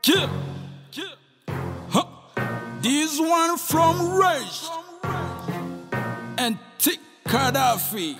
Yeah, yeah. Huh. This one from Rage and T Gaddafi,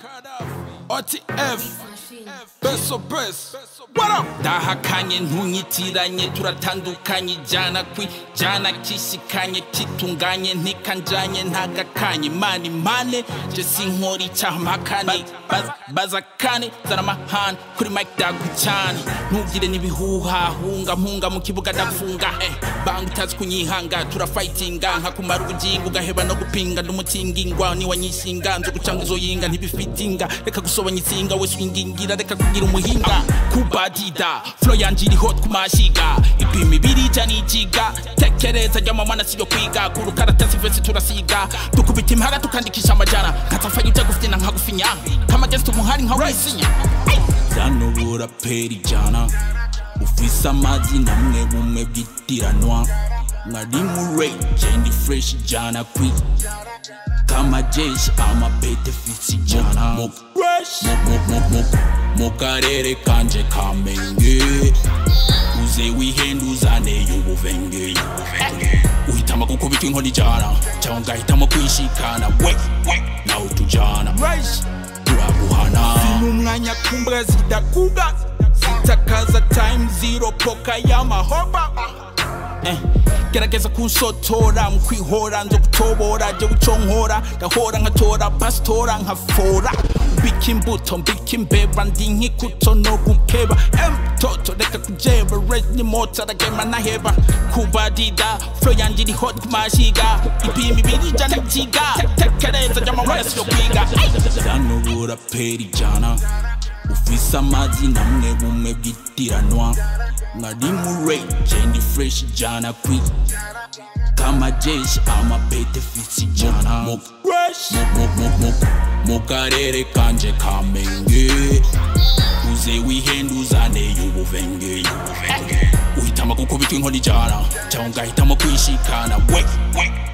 OTF, Beso Best. What up? ndahakanye ntunyitiranye turatandukanye ijana kwijana kishikanye kitunganye ntikanjanye ntagakanye mani mane je sinkora icyaha mpakane Baz- baza kane zana amahane kuri mike dagucyane ntugire n'ibihuhahunga mpunga mu kibuga ndafunga eh, banga utazi kunyihanga turafightinga nkakumara ubugingo ugaheba no gupinga ndumutingingwa niwanyishinga nzo gucanga izoyinga ntibifitinga reka gusobanya itsinga we swingingira reka kugira umuhinga kubadida flo yanje iri hot ku mashiga ipima ibiri ijana ijiga tekereza jya mama nasiyo kwiga ku rukaratasi vese turasiga dukubita impara tukandikisha amajana nkatafanya ujya gufyina nkagufinya kamagesi umuhari nka wisinya zanubura peri ijana ufise amazina amwe bumwe bwitiranwa nkari mu rage ndi fresh ijana kwi kama jeshi amapete fisi ijana mu mu- mu- mu- mu karere kanje kamenge uze wihenduzane y'ubuvenge uhitamo gukubita inkoni ijana cyangwa ugahitamo kwishikana we we nawe tujana turaguhana umwanya kumbwa zidakuga zitakaza time zero poka y'amahoba Eh, gerageza kunsotora mu kwihora nzo gutobora jye uco nkora gahora nkatora pasitora nkafora mbika imbuto mbika imbeba ndi nkikuto no gukeba emtoto reka kujeba red ni mota aragema naheba kubadida flo yanje iri hot kumashiga ipima ibiri ijana ijiga tekereza jya mawara siyo kwiga zanubura peri ijana ufise amazina amwe bumwe bwitiranwa nkari mu rage ndi fresh ijana kwi kama jeshi amapete fisi ijana mu mu- mu- mu- mu karere kanje kamenge uze wihenduzane y'ubuvenge uhitamo gukubita inkoni ijana cyangwa ugahitamo kwishikana we we